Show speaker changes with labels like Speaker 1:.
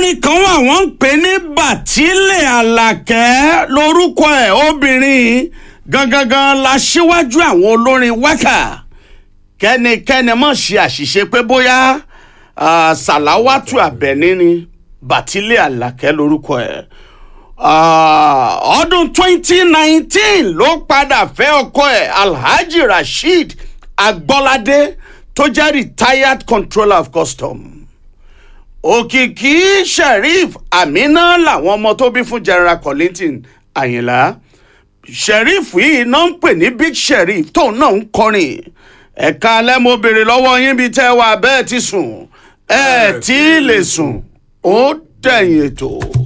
Speaker 1: olórin kan wà wọ́n ń pè ní bàtílẹ̀ àlàkẹ́ lórúkọ ẹ̀ obìnrin gangan la ṣíwájú àwọn olórin wákà kẹ́nikẹ́ni mọ̀ ṣe àṣìṣe pé bóyá ah, sàláwátù àbẹ̀ní ni bàtílẹ̀ àlàkẹ́ lórúkọ ẹ̀ Ah, ọdún 2019 ló padà fẹ́ ọkọ ẹ̀ alhaji rasheed agbọ́ládé tó jẹ́ retired controller of custom òkìkí sheriff amina làwọn ọmọ tó bí fún general collington àyìnlá sheriff yìí náà ń pè ní big sheriff tóun náà ń kọrin ẹ̀ka alẹ́ mo béèrè lọ́wọ́ yín bíi tẹ́ wà bẹ́ẹ̀ ti sùn ẹ̀ tí ì lè sùn ó dẹ̀yìn ètò.